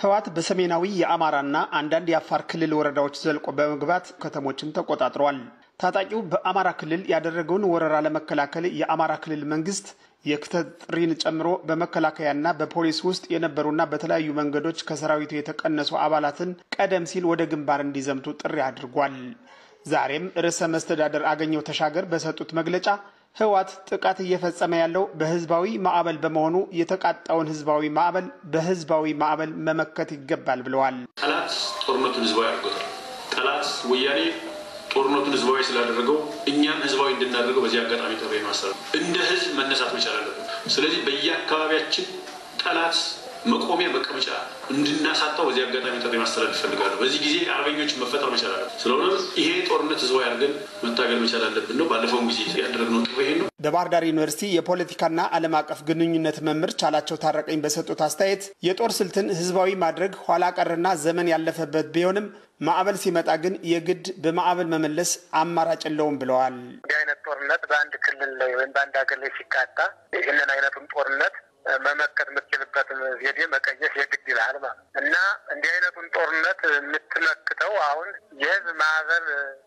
ህወሓት በሰሜናዊ የአማራና አንዳንድ የአፋር ክልል ወረዳዎች ዘልቆ በመግባት ከተሞችን ተቆጣጥሯል። ታጣቂው በአማራ ክልል ያደረገውን ወረራ ለመከላከል የአማራ ክልል መንግስት የክተት ጥሪን ጨምሮ በመከላከያና በፖሊስ ውስጥ የነበሩና በተለያዩ መንገዶች ከሰራዊቱ የተቀነሱ አባላትን ቀደም ሲል ወደ ግንባር እንዲዘምቱ ጥሪ አድርጓል። ዛሬም ርዕሰ መስተዳደር አገኘው ተሻገር በሰጡት መግለጫ ህወሓት ጥቃት እየፈጸመ ያለው በህዝባዊ ማዕበል በመሆኑ የተቃጣውን ህዝባዊ ማዕበል በህዝባዊ ማዕበል መመከት ይገባል ብለዋል። ጠላት ጦርነቱን ህዝባዊ አድርጎታል። ጠላት ወያኔ ጦርነቱን ህዝባዊ ስላደረገው እኛም ህዝባዊ እንድናደርገው በዚህ አጋጣሚ ጥሪ ማሰረ እንደ ህዝብ መነሳት መቻል አለብን። ስለዚህ በየአካባቢያችን ጠላት መቆሚያ መቀመጫ እንድናሳጣው በዚህ አጋጣሚ ጥሪ ማስተላለፍ ይፈልጋለሁ። በዚህ ጊዜ አርበኞች መፈጠር መቻል አለብን። ስለሆነ ይሄ ጦርነት ህዝባዊ አድርገን መታገል መቻል አለብን ነው። ባለፈውም ጊዜ ያደረግነው ጥሪ ይሄ ነው። በባህር ዳር ዩኒቨርሲቲ የፖለቲካና ዓለም አቀፍ ግንኙነት መምህር ቻላቸው ታረቀኝ በሰጡት አስተያየት የጦር ስልትን ህዝባዊ ማድረግ ኋላ ቀርና ዘመን ያለፈበት ቢሆንም ማዕበል ሲመጣ ግን የግድ በማዕበል መመለስ አማራጭ የለውም ብለዋል። እንዲህ አይነት ጦርነት በአንድ ክልል ላይ ወይም በአንድ ሀገር ላይ ሲቃጣ ይህንን አይነቱን ጦርነት መመከት የምትችልበትን ዘዴ መቀየስ የግድ ይልሃል ማለት እና እንዲህ አይነቱን ጦርነት የምትመክተው አሁን የህዝብ ማዕበል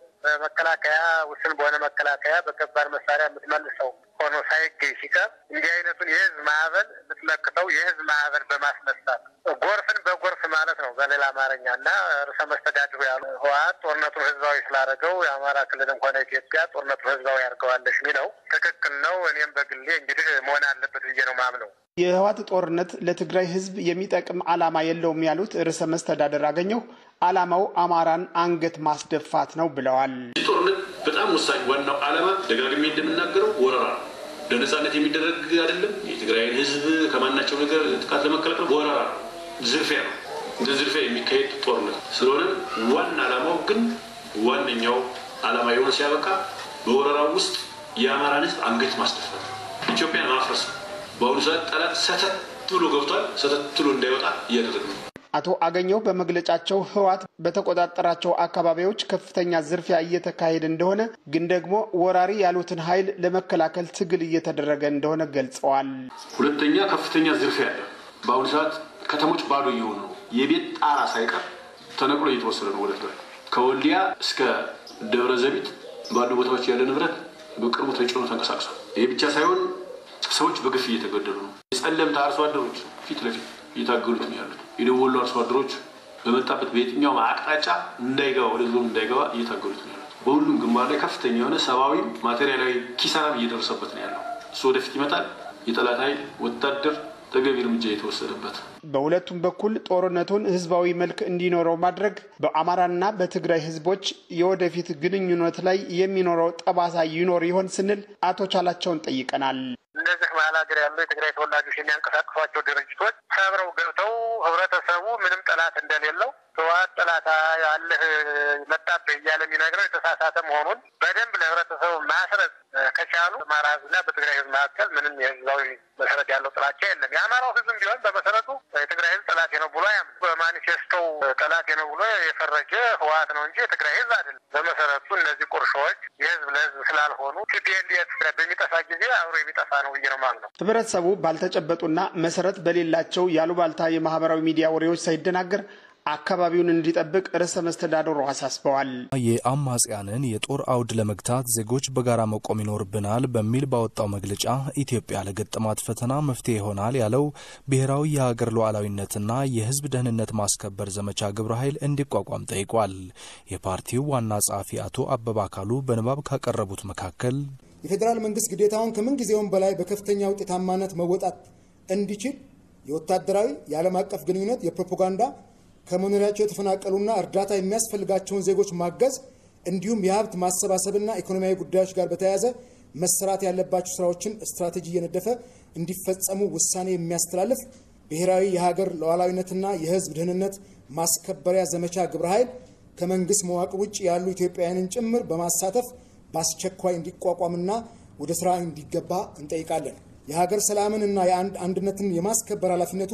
በመከላከያ ውስን በሆነ መከላከያ በከባድ መሳሪያ የምትመልሰው ሆኖ ሳይገኝ ሲቀር እንዲህ አይነቱን የህዝብ ማዕበል የምትመክተው የህዝብ ማዕበል በማስነሳት ጎርፍን በጎርፍ ማለት ነው በሌላ አማርኛ እና ርዕሰ መስተዳድሩ ያሉ ህወሓት ጦርነቱን ህዝባዊ ስላደረገው የአማራ ክልልም ሆነ ኢትዮጵያ ጦርነቱን ህዝባዊ ያድርገዋለች የሚለው ትክክል ነው። እኔም በግሌ እንግዲህ መሆን አለበት ብዬ ነው ማምነው። የህወሓት ጦርነት ለትግራይ ህዝብ የሚጠቅም ዓላማ የለውም ያሉት ርዕሰ መስተዳደር አገኘሁ ዓላማው አማራን አንገት ማስደፋት ነው ብለዋል። ይህ ጦርነት በጣም ወሳኝ ዋናው ዓላማ ደጋግሜ እንደምናገረው ወረራ ነው። ለነጻነት የሚደረግ አይደለም። የትግራይን ህዝብ ከማናቸው ነገር ጥቃት ለመከላከል ወረራ ነው፣ ዝርፊያ ነው። እንደ ዝርፊያ የሚካሄድ ጦርነት ስለሆነ ዋና ዓላማው ግን ዋነኛው ዓላማ የሆነ ሲያበቃ በወረራው ውስጥ የአማራን ህዝብ አንገት ማስደፋት፣ ኢትዮጵያን ማፍረስ ነው። በአሁኑ ሰዓት ጠላት ሰተት ብሎ ገብቷል። ሰተት ብሎ እንዳይወጣ እያደረግ ነው። አቶ አገኘው በመግለጫቸው ህወሓት በተቆጣጠራቸው አካባቢዎች ከፍተኛ ዝርፊያ እየተካሄደ እንደሆነ ግን ደግሞ ወራሪ ያሉትን ኃይል ለመከላከል ትግል እየተደረገ እንደሆነ ገልጸዋል። ሁለተኛ ከፍተኛ ዝርፊያ አለ። በአሁኑ ሰዓት ከተሞች ባዶ እየሆኑ ነው። የቤት ጣራ ሳይቀር ተነቅሎ እየተወሰደ ነው ወደ ትግራይ። ከወልዲያ እስከ ደብረ ዘቢት ባሉ ቦታዎች ያለ ንብረት በቅርቡ ተጭኖ ተንቀሳቅሷል። ይህ ብቻ ሳይሆን ሰዎች በግፍ እየተገደሉ ነው። የጸለምታ አርሶ አደሮች ፊት ለፊት እየታገሉት ነው ያሉት። የደቡብ ወሎ አርሶ አደሮች በመጣበት በየትኛውም አቅጣጫ እንዳይገባ ወደ ዞን እንዳይገባ እየታገሉት ነው ያሉት። በሁሉም ግንባር ላይ ከፍተኛ የሆነ ሰብአዊ ማቴሪያላዊ ኪሳራም እየደረሰበት ነው ያለው። እሱ ወደፊት ይመጣል። የጠላት ኃይል ወታደር ተገቢ እርምጃ የተወሰደበት በሁለቱም በኩል ጦርነቱን ህዝባዊ መልክ እንዲኖረው ማድረግ በአማራና በትግራይ ህዝቦች የወደፊት ግንኙነት ላይ የሚኖረው ጠባሳ ይኖር ይሆን ስንል አቶ ቻላቸውን ጠይቀናል። እነዚህ መሀል ሀገር ያሉ የትግራይ ተወላጆች የሚያንቀሳቅሷቸው ድርጅቶች ሰብረው ገብተው ህብረተሰቡ ምንም ጠላት እንደሌለው ህወሓት ጠላት ያለህ መጣብህ እያለ የሚነግረው የተሳሳተ መሆኑን በደንብ ለህብረተሰቡ ማስረጽ ከቻሉ በአማራ ህዝብና በትግራይ ህዝብ መካከል ምንም የህዝባዊ መሰረት ያለው ጥላቻ የለም። የአማራው ህዝብም ቢሆን በመሰረቱ የትግራይ ህዝብ ጠላቴ ነው ብሎ አያምንም። በማኒፌስቶው ጠላቴ ነው ብሎ የፈረጀ ህወሓት ነው እንጂ የትግራይ ህዝብ አይደለም። በመሰረቱ እነዚህ ቁርሾዎች የህዝብ ለህዝብ ስላልሆኑ ቲፒኤልኤፍ በሚጠፋ ጊዜ አብሮ የሚጠፋ ነው ብዬ ነው ማለት ነው። ህብረተሰቡ ባልተጨበጡና መሰረት በሌላቸው ያሉባልታ የማህበራዊ ሚዲያ ወሬዎች ሳይደናገር አካባቢውን እንዲጠብቅ ርዕሰ መስተዳድሩ አሳስበዋል። የአማጽያንን የጦር አውድ ለመግታት ዜጎች በጋራ መቆም ይኖርብናል በሚል ባወጣው መግለጫ ኢትዮጵያ ለገጠማት ፈተና መፍትሄ ይሆናል ያለው ብሔራዊ የሀገር ሉዓላዊነትና የህዝብ ደህንነት ማስከበር ዘመቻ ግብረ ኃይል እንዲቋቋም ጠይቋል። የፓርቲው ዋና ጸሐፊ አቶ አበባ አካሉ በንባብ ካቀረቡት መካከል የፌዴራል መንግስት ግዴታውን ከምን ጊዜውም በላይ በከፍተኛ ውጤታማነት መወጣት እንዲችል የወታደራዊ የዓለም አቀፍ ግንኙነት የፕሮፓጋንዳ ከመኖሪያቸው የተፈናቀሉና እርዳታ የሚያስፈልጋቸውን ዜጎች ማገዝ እንዲሁም የሀብት ማሰባሰብና ኢኮኖሚያዊ ጉዳዮች ጋር በተያያዘ መሰራት ያለባቸው ስራዎችን ስትራቴጂ እየነደፈ እንዲፈጸሙ ውሳኔ የሚያስተላልፍ ብሔራዊ የሀገር ሉዓላዊነትና የህዝብ ደህንነት ማስከበሪያ ዘመቻ ግብረ ኃይል ከመንግስት መዋቅር ውጭ ያሉ ኢትዮጵያውያንን ጭምር በማሳተፍ በአስቸኳይ እንዲቋቋምና ወደ ስራ እንዲገባ እንጠይቃለን። የሀገር ሰላምን እና የአንድ አንድነትን የማስከበር ኃላፊነቱ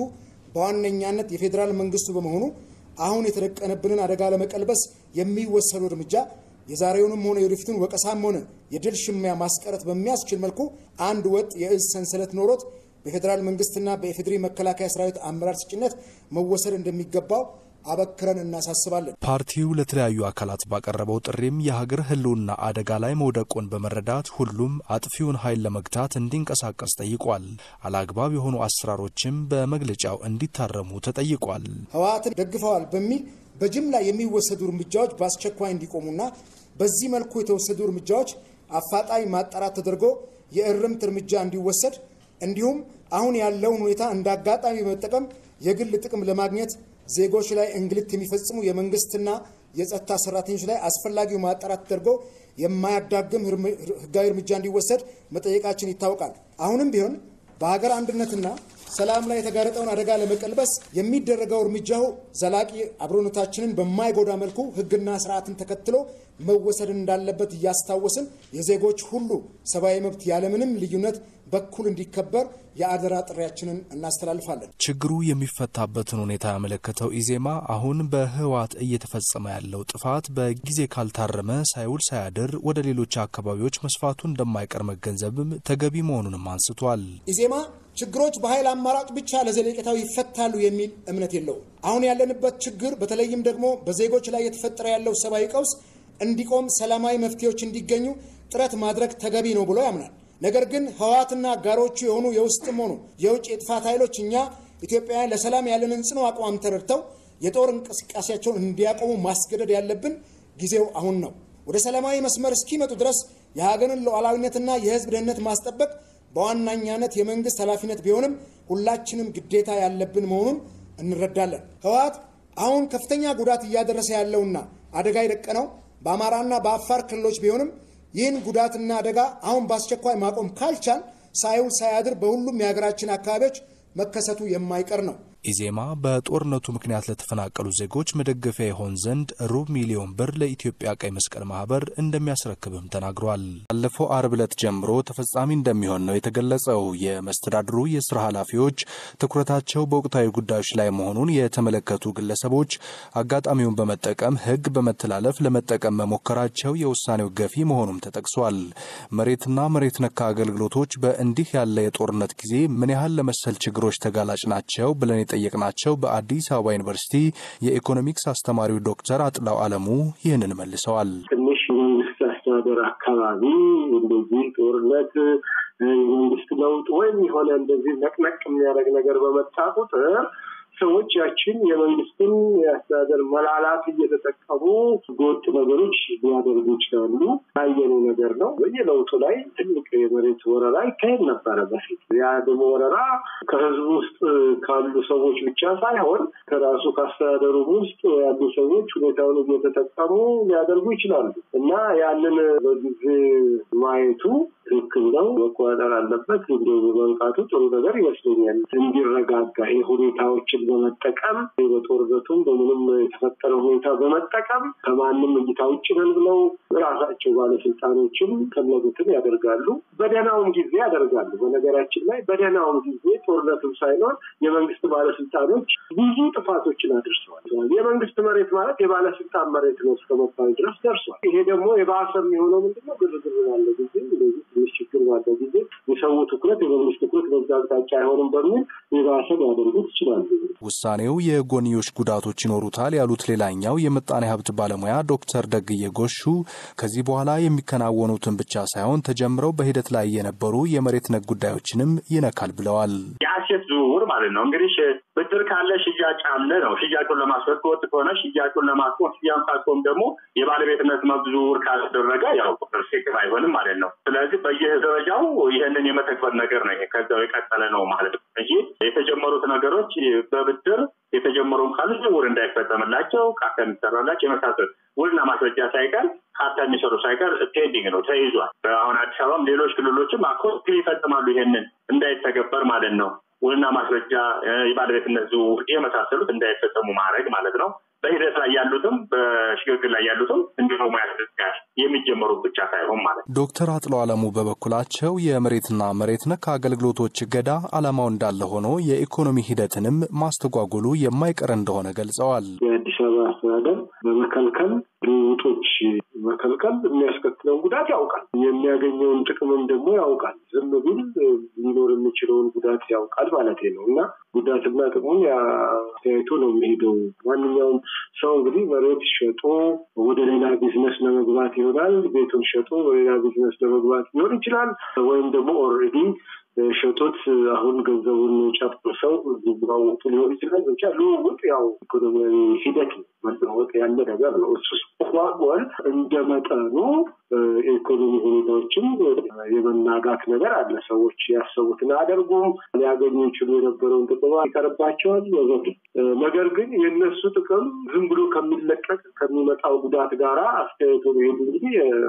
በዋነኛነት የፌዴራል መንግስቱ በመሆኑ አሁን የተደቀነብንን አደጋ ለመቀልበስ የሚወሰዱ እርምጃ የዛሬውንም ሆነ የወደፊቱን ወቀሳም ሆነ የድል ሽሚያ ማስቀረት በሚያስችል መልኩ አንድ ወጥ የእዝ ሰንሰለት ኖሮት በፌዴራል መንግስትና በኢፌዴሪ መከላከያ ሰራዊት አመራር ስጭነት መወሰድ እንደሚገባው አበክረን እናሳስባለን። ፓርቲው ለተለያዩ አካላት ባቀረበው ጥሪም የሀገር ሕልውና አደጋ ላይ መውደቁን በመረዳት ሁሉም አጥፊውን ኃይል ለመግታት እንዲንቀሳቀስ ጠይቋል። አላግባብ የሆኑ አሰራሮችም በመግለጫው እንዲታረሙ ተጠይቋል። ህወሓትን ደግፈዋል በሚል በጅምላ የሚወሰዱ እርምጃዎች በአስቸኳይ እንዲቆሙና በዚህ መልኩ የተወሰዱ እርምጃዎች አፋጣኝ ማጣራት ተደርጎ የእርምት እርምጃ እንዲወሰድ እንዲሁም አሁን ያለውን ሁኔታ እንደ አጋጣሚ በመጠቀም የግል ጥቅም ለማግኘት ዜጎች ላይ እንግልት የሚፈጽሙ የመንግስትና የጸጥታ ሰራተኞች ላይ አስፈላጊው ማጣራት ተደርጎ የማያዳግም ህጋዊ እርምጃ እንዲወሰድ መጠየቃችን ይታወቃል። አሁንም ቢሆን በሀገር አንድነትና ሰላም ላይ የተጋረጠውን አደጋ ለመቀልበስ የሚደረገው እርምጃው ዘላቂ አብሮነታችንን በማይጎዳ መልኩ ህግና ስርዓትን ተከትሎ መወሰድ እንዳለበት እያስታወስን የዜጎች ሁሉ ሰብአዊ መብት ያለምንም ልዩነት በኩል እንዲከበር የአደራ ጥሪያችንን እናስተላልፋለን። ችግሩ የሚፈታበትን ሁኔታ ያመለከተው ኢዜማ አሁን በህወሓት እየተፈጸመ ያለው ጥፋት በጊዜ ካልታረመ ሳይውል ሳያድር ወደ ሌሎች አካባቢዎች መስፋቱ እንደማይቀር መገንዘብም ተገቢ መሆኑንም አንስቷል። ኢዜማ ችግሮች በኃይል አማራጭ ብቻ ለዘለቄታው ይፈታሉ የሚል እምነት የለውም። አሁን ያለንበት ችግር በተለይም ደግሞ በዜጎች ላይ የተፈጠረ ያለው ሰብአዊ ቀውስ እንዲቆም ሰላማዊ መፍትሄዎች እንዲገኙ ጥረት ማድረግ ተገቢ ነው ብሎ ያምናል። ነገር ግን ህወሓትና አጋሮቹ የሆኑ የውስጥም ሆኑ የውጭ የጥፋት ኃይሎች እኛ ኢትዮጵያውያን ለሰላም ያለንን ጽኑ አቋም ተረድተው የጦር እንቅስቃሴያቸውን እንዲያቆሙ ማስገደድ ያለብን ጊዜው አሁን ነው። ወደ ሰላማዊ መስመር እስኪመጡ ድረስ የሀገርን ሉዓላዊነትና የህዝብ ደህንነት ማስጠበቅ በዋናኛነት የመንግስት ኃላፊነት ቢሆንም ሁላችንም ግዴታ ያለብን መሆኑን እንረዳለን። ህወሓት አሁን ከፍተኛ ጉዳት እያደረሰ ያለውና አደጋ የደቀነው በአማራና በአፋር ክልሎች ቢሆንም ይህን ጉዳትና አደጋ አሁን በአስቸኳይ ማቆም ካልቻል ሳይውል ሳያድር በሁሉም የሀገራችን አካባቢዎች መከሰቱ የማይቀር ነው። ኢዜማ በጦርነቱ ምክንያት ለተፈናቀሉ ዜጎች መደገፊያ ይሆን ዘንድ ሩብ ሚሊዮን ብር ለኢትዮጵያ ቀይ መስቀል ማህበር እንደሚያስረክብም ተናግሯል። ባለፈው አርብ ዕለት ጀምሮ ተፈጻሚ እንደሚሆን ነው የተገለጸው። የመስተዳድሩ የስራ ኃላፊዎች ትኩረታቸው በወቅታዊ ጉዳዮች ላይ መሆኑን የተመለከቱ ግለሰቦች አጋጣሚውን በመጠቀም ሕግ በመተላለፍ ለመጠቀም መሞከራቸው የውሳኔው ገፊ መሆኑም ተጠቅሷል። መሬትና መሬት ነካ አገልግሎቶች በእንዲህ ያለ የጦርነት ጊዜ ምን ያህል ለመሰል ችግሮች ተጋላጭ ናቸው ብለን የጠየቅናቸው በአዲስ አበባ ዩኒቨርሲቲ የኢኮኖሚክስ አስተማሪው ዶክተር አጥላው አለሙ ይህንን መልሰዋል። ትንሽ የመንግስት አስተዳደር አካባቢ እንደዚህ ጦርነት፣ የመንግስት ለውጥ ወይም የሆነ እንደዚህ ነቅነቅ የሚያደርግ ነገር በመጣ ቁጥር ሰዎች ያችን የመንግስትን የአስተዳደር መላላት እየተጠቀሙ ህገወጥ ነገሮች ሊያደርጉ ይችላሉ። ያየነው ነገር ነው። በየለውጡ ላይ ትልቅ የመሬት ወረራ ይካሄድ ነበረ በፊት። ያ ደግሞ ወረራ ከህዝቡ ውስጥ ካሉ ሰዎች ብቻ ሳይሆን ከራሱ ከአስተዳደሩ ውስጥ ያሉ ሰዎች ሁኔታውን እየተጠቀሙ ሊያደርጉ ይችላሉ እና ያንን በጊዜ ማየቱ ትክክል ነው፣ መቆጣጠር አለበት። እንዲ በመንቃቱ ጥሩ ነገር ይመስለኛል። እንዲረጋጋ ሁኔታዎችን በመጠቀም በጦርነቱም በምንም የተፈጠረ ሁኔታ በመጠቀም ከማንም እይታ ውጭ ነን ብለው ራሳቸው ባለስልጣኖችም ፈለጉትን ያደርጋሉ። በደህናውም ጊዜ ያደርጋሉ። በነገራችን ላይ በደህናውም ጊዜ ጦርነትም ሳይኖር የመንግስት ባለስልጣኖች ብዙ ጥፋቶችን አድርሰዋል። የመንግስት መሬት ማለት የባለስልጣን መሬት ነው እስከ መባል ድረስ ደርሷል። ይሄ ደግሞ የባሰ የሚሆነው ምንድነው? ግርግር ባለ ጊዜ እንደዚህ ትንሽ ችግር ባለ ጊዜ የሰው ትኩረት የመንግስት ትኩረት በዛ አቅጣጫ አይሆንም በሚል የባሰ ሊያደርጉት ይችላሉ። ውሳኔው የጎንዮሽ ጉዳቶች ይኖሩታል ያሉት ሌላኛው የምጣኔ ሀብት ባለሙያ ዶክተር ደግዬ ጎሹ ከዚህ በኋላ የሚከናወኑትን ብቻ ሳይሆን ተጀምረው በሂደት ላይ የነበሩ የመሬት ነክ ጉዳዮችንም ይነካል ብለዋል። የአሴት ዝውውር ማለት ነው እንግዲህ ብድር ካለ ሽያጭ አለ ነው። ሽያጩን ለማስፈት ከወጥ ከሆነ ሽያጩን ለማስቆም ሽያጭ ካቆም ደግሞ የባለቤትነት መብት ዝውውር ካላደረገ ያው ሴክር አይሆንም ማለት ነው። ስለዚህ በየደረጃው ይህንን የመተግበር ነገር ነው። ይሄ ከዛው የቀጠለ ነው ማለት ነው እንጂ የተጀመሩት ነገሮች በብድር የተጀመረውን ካሉ ዝውውር እንዳይፈጸምላቸው ካርታ የሚሰራላቸው የመሳሰሉ ውልና ማስረጃ ሳይቀር ካርታ የሚሰሩ ሳይቀር ፔንዲንግ ነው ተይዟል። አሁን አዲስ አበባም ሌሎች ክልሎችም አኮ ይፈጽማሉ ይሄንን እንዳይተገበር ማለት ነው። ውልና ማስረጃ የባለቤትነት ዝውውር የመሳሰሉት እንዳይፈጸሙ ማድረግ ማለት ነው። በሂደት ላይ ያሉትም በሽግግር ላይ ያሉትም እንዲሁም ያስደስጋል የሚጀመሩ ብቻ ሳይሆን ማለት ነው። ዶክተር አጥሎ አለሙ በበኩላቸው የመሬትና መሬት ነክ አገልግሎቶች እገዳ ዓላማው እንዳለ ሆኖ የኢኮኖሚ ሂደትንም ማስተጓጎሉ የማይቀር እንደሆነ ገልጸዋል። የአዲስ አበባ አስተዳደር በመከልከል ልውጦች መከልከል የሚያስከትለውን ጉዳት ያውቃል። የሚያገኘውን ጥቅምም ደግሞ ያውቃል። ዝም ቢል ሊኖር የሚችለውን ጉዳት ያውቃል ማለት ነው እና ጉዳትና ጥቅሙን ተያይቶ ነው የሚሄደው። ማንኛውም ሰው እንግዲህ መሬት ሸጦ ወደ ሌላ ቢዝነስ ለመግባት ይሆናል። ቤቱን ሸጦ ወደ ሌላ ቢዝነስ ለመግባት ሊሆን ይችላል። ወይም ደግሞ ኦልሬዲ ሸጦት አሁን ገንዘቡን ጨርሰው ሊለዋወጡ ሊሆን ይችላል። ብቻ ልውውጥ ያው ኢኮኖሚያዊ ሂደት ነው። መለወጥ ያለ ነገር ነው። እሱ ጓጓል እንደ መጠኑ የኢኮኖሚ ሁኔታዎችም የመናጋት ነገር አለ። ሰዎች ያሰቡትን አያደርጉም። ሊያገኙ ይችሉ የነበረውን ጥቅም ይቀርባቸዋል ወዘተ። ነገር ግን የእነሱ ጥቅም ዝም ብሎ ከሚለቀቅ ከሚመጣው ጉዳት ጋር አስተያየቱ ሄዱ እንግዲህ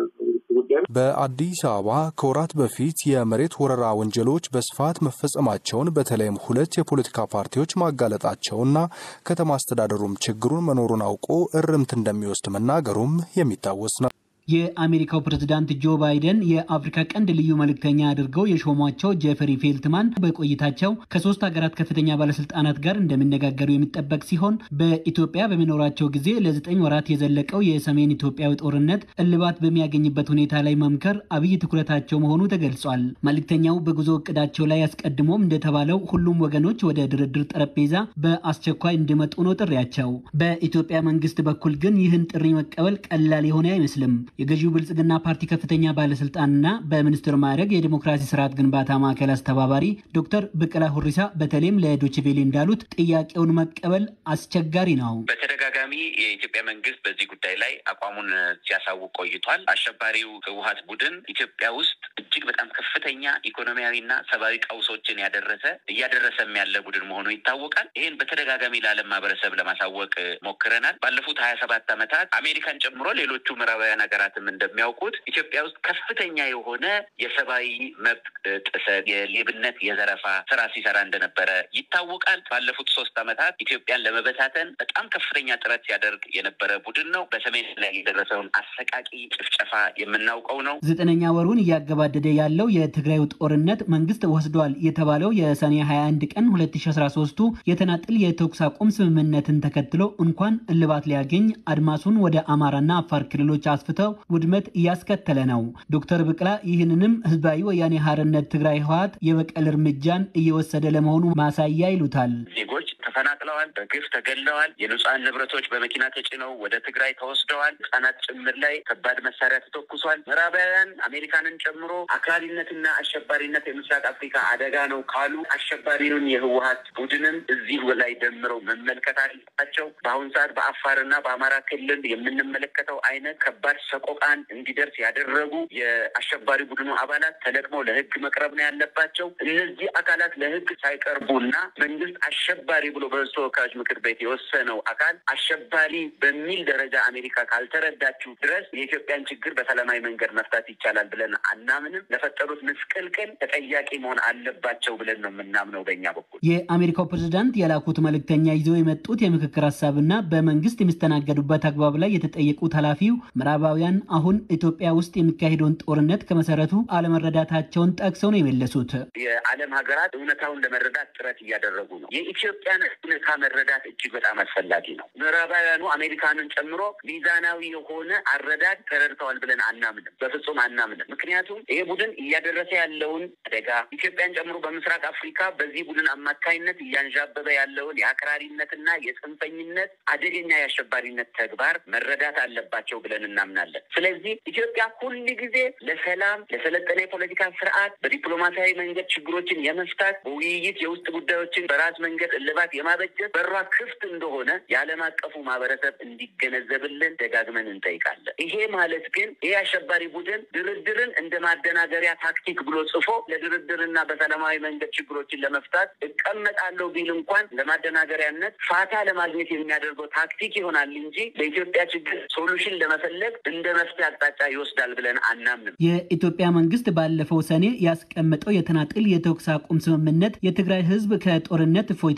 ጉዳይ ነው። በአዲስ አበባ ከወራት በፊት የመሬት ወረራ ወንጀሎች በስፋት መፈጸማቸውን በተለይም ሁለት የፖለቲካ ፓርቲዎች ማጋለጣቸውና ከተማ አስተዳደሩም ችግሩን መኖሩን አውቆ እርምት እንደሚወስድ መናገሩም የሚታወስ ነው። የአሜሪካው ፕሬዝዳንት ጆ ባይደን የአፍሪካ ቀንድ ልዩ መልእክተኛ አድርገው የሾሟቸው ጄፈሪ ፌልትማን በቆይታቸው ከሶስት ሀገራት ከፍተኛ ባለስልጣናት ጋር እንደሚነጋገሩ የሚጠበቅ ሲሆን በኢትዮጵያ በሚኖራቸው ጊዜ ለዘጠኝ ወራት የዘለቀው የሰሜን ኢትዮጵያዊ ጦርነት እልባት በሚያገኝበት ሁኔታ ላይ መምከር አብይ ትኩረታቸው መሆኑ ተገልጿል። መልእክተኛው በጉዞ እቅዳቸው ላይ አስቀድሞም እንደተባለው ሁሉም ወገኖች ወደ ድርድር ጠረጴዛ በአስቸኳይ እንዲመጡ ነው ጥሪያቸው። በኢትዮጵያ መንግስት በኩል ግን ይህን ጥሪ መቀበል ቀላል የሆነ አይመስልም። የገዢው ብልጽግና ፓርቲ ከፍተኛ ባለስልጣንና በሚኒስትር ማዕረግ የዲሞክራሲ ስርዓት ግንባታ ማዕከል አስተባባሪ ዶክተር ብቅላ ሁሪሳ በተለይም ለዶችቬሌ እንዳሉት ጥያቄውን መቀበል አስቸጋሪ ነው። በተደጋጋሚ የኢትዮጵያ መንግስት በዚህ ጉዳይ ላይ አቋሙን ሲያሳውቅ ቆይቷል። አሸባሪው ህወሀት ቡድን ኢትዮጵያ ውስጥ እጅግ በጣም ከፍተኛ ኢኮኖሚያዊና ሰብአዊ ቀውሶችን ያደረሰ እያደረሰም ያለ ቡድን መሆኑ ይታወቃል። ይህን በተደጋጋሚ ለዓለም ማህበረሰብ ለማሳወቅ ሞክረናል። ባለፉት ሀያ ሰባት ዓመታት አሜሪካን ጨምሮ ሌሎቹ ምዕራባውያን ሀገራትም እንደሚያውቁት ኢትዮጵያ ውስጥ ከፍተኛ የሆነ የሰብአዊ መብት ጥሰት፣ የሌብነት፣ የዘረፋ ስራ ሲሰራ እንደነበረ ይታወቃል። ባለፉት ሶስት ዓመታት ኢትዮጵያን ለመበታተን በጣም ከፍተኛ ጥረት ሲያደርግ የነበረ ቡድን ነው። በሰሜን ላይ የደረሰውን አሰቃቂ ጭፍጨፋ የምናውቀው ነው። ዘጠነኛ ወሩን እያገባደደ ያለው የትግራዩ ጦርነት መንግስት ወስዷል የተባለው የሰኔ 21 ቀን 2013ቱ የተናጥል የተኩስ አቁም ስምምነትን ተከትሎ እንኳን እልባት ሊያገኝ አድማሱን ወደ አማራና አፋር ክልሎች አስፍተው ውድመት እያስከተለ ነው። ዶክተር ብቅላ ይህንንም ህዝባዊ ወያኔ ሀርነት ትግራይ ህወሓት የበቀል እርምጃን እየወሰደ ለመሆኑ ማሳያ ይሉታል። ዜጎች ተፈናቅለዋል፣ በግፍ ተገለዋል። የንጹሐን ንብረቶች በመኪና ተጭነው ወደ ትግራይ ተወስደዋል። ህጻናት ጭምር ላይ ከባድ መሳሪያ ተተኩሷል። ምዕራባውያን አሜሪካንን ጨምሮ አክራሪነትና አሸባሪነት የምስራቅ አፍሪካ አደጋ ነው ካሉ አሸባሪውን የህወሀት ቡድንም እዚህ ላይ ደምረው መመልከት አለባቸው። በአሁኑ ሰዓት በአፋርና በአማራ ክልል የምንመለከተው አይነት ከባድ ሰቆቃን እንዲደርስ ያደረጉ የአሸባሪ ቡድኑ አባላት ተለቅመው ለህግ መቅረብ ነው ያለባቸው። እነዚህ አካላት ለህግ ሳይቀርቡና መንግስት አሸባሪ ብሎ በህዝብ ተወካዮች ምክር ቤት የወሰነው አካል አሸባሪ በሚል ደረጃ አሜሪካ ካልተረዳችው ድረስ የኢትዮጵያን ችግር በሰላማዊ መንገድ መፍታት ይቻላል ብለን አናምንም። ለፈጠሩት ምስቅልቅል ተጠያቂ መሆን አለባቸው ብለን ነው የምናምነው በእኛ በኩል። የአሜሪካው ፕሬዝዳንት የላኩት መልእክተኛ ይዘው የመጡት የምክክር ሀሳብና በመንግስት የሚስተናገዱበት አግባብ ላይ የተጠየቁት ኃላፊው ምዕራባውያን አሁን ኢትዮጵያ ውስጥ የሚካሄደውን ጦርነት ከመሰረቱ አለመረዳታቸውን ጠቅሰው ነው የመለሱት። የዓለም ሀገራት እውነታውን ለመረዳት ጥረት እያደረጉ ነው። የኢትዮጵያን እውነታ መረዳት እጅግ በጣም አስፈላጊ ነው። ምዕራባውያኑ አሜሪካንን ጨምሮ ሚዛናዊ የሆነ አረዳድ ተረድተዋል ብለን አናምንም፣ በፍጹም አናምንም። ምክንያቱም ይሄ ቡድን እያደረሰ ያለውን አደጋ ኢትዮጵያን ጨምሮ በምስራቅ አፍሪካ በዚህ ቡድን አማካኝነት እያንዣበበ ያለውን የአክራሪነትና የጽንፈኝነት አደገኛ የአሸባሪነት ተግባር መረዳት አለባቸው ብለን እናምናለን። ስለዚህ ኢትዮጵያ ሁል ጊዜ ለሰላም፣ ለሰለጠነ የፖለቲካ ስርዓት በዲፕሎማሲያዊ መንገድ ችግሮችን የመፍታት በውይይት የውስጥ ጉዳዮችን በራስ መንገድ እልባት የማበጀት በሯ ክፍት እንደሆነ የዓለም አቀፉ ማህበረሰብ እንዲገነዘብልን ደጋግመን እንጠይቃለን። ይሄ ማለት ግን ይህ አሸባሪ ቡድን ድርድርን እንደ ማደናገሪያ ታክቲክ ብሎ ጽፎ ለድርድርና በሰላማዊ መንገድ ችግሮችን ለመፍታት እቀመጣለሁ ቢል እንኳን ለማደናገሪያነት ፋታ ለማግኘት የሚያደርገው ታክቲክ ይሆናል እንጂ ለኢትዮጵያ ችግር ሶሉሽን ለመፈለግ እንደ መፍትሄ አቅጣጫ ይወስዳል ብለን አናምንም። የኢትዮጵያ መንግስት ባለፈው ሰኔ ያስቀመጠው የተናጥል የተኩስ አቁም ስምምነት የትግራይ ህዝብ ከጦርነት እፎይታ በማግኘት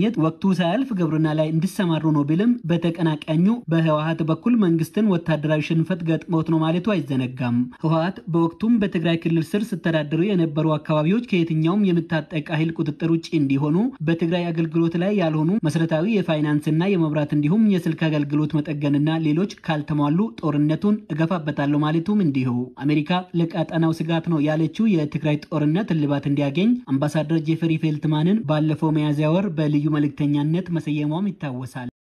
ለማግኘት ወቅቱ ሳያልፍ ግብርና ላይ እንዲሰማሩ ነው ቢልም በተቀናቃኙ በህወሀት በኩል መንግስትን ወታደራዊ ሽንፈት ገጥሞት ነው ማለቱ አይዘነጋም። ህወሀት በወቅቱም በትግራይ ክልል ስር ስተዳደሩ የነበሩ አካባቢዎች ከየትኛውም የምታጠቅ ኃይል ቁጥጥር ውጭ እንዲሆኑ በትግራይ አገልግሎት ላይ ያልሆኑ መሰረታዊ የፋይናንስና የመብራት እንዲሁም የስልክ አገልግሎት መጠገንና ሌሎች ካልተሟሉ ጦርነቱን እገፋበታለሁ ማለቱም እንዲሁ አሜሪካ ለቀጠናው ስጋት ነው ያለችው የትግራይ ጦርነት እልባት እንዲያገኝ አምባሳደር ጄፈሪ ፌልትማንን ባለፈው ሚያዝያ ወር በልዩ መልእክተኛነት መሰየሟም ይታወሳል።